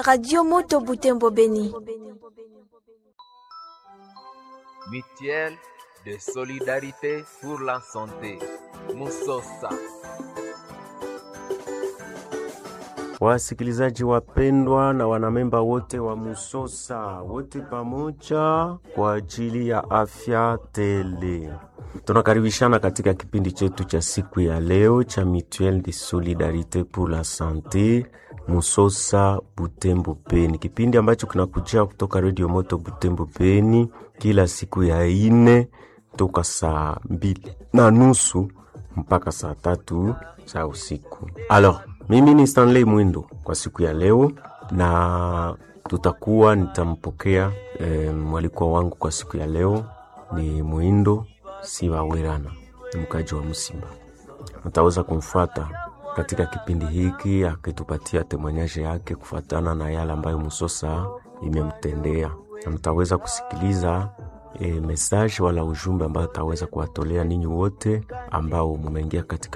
Radio Moto Butembo Beni. Mutuelle de solidarité pour la santé. Musosa. Wasikilizaji wapendwa na wanamemba wote wa Musosa, wote pamoja kwa ajili ya afya tele, tunakaribishana katika kipindi chetu cha siku ya leo cha Mutuelle de Solidarite pour la Sante Musosa Butembo Beni, kipindi ambacho kinakujia kutoka Radio Moto Butembo Beni kila siku ya ine toka saa mbili na nusu mpaka saa tatu za usiku. Alors, mimi ni Stanley Mwindo kwa siku ya leo, na tutakuwa nitampokea e, mwalikwa wangu kwa siku ya leo ni Mwindo Siwawerana, ni mkaji wa Msimba. Mtaweza kumfuata katika kipindi hiki akitupatia temanyaje yake kufuatana na yale ambayo Musosa imemtendea, na mtaweza kusikiliza e, message wala ujumbe ambayo ataweza kuwatolea ninyi wote ambao mumeingia katika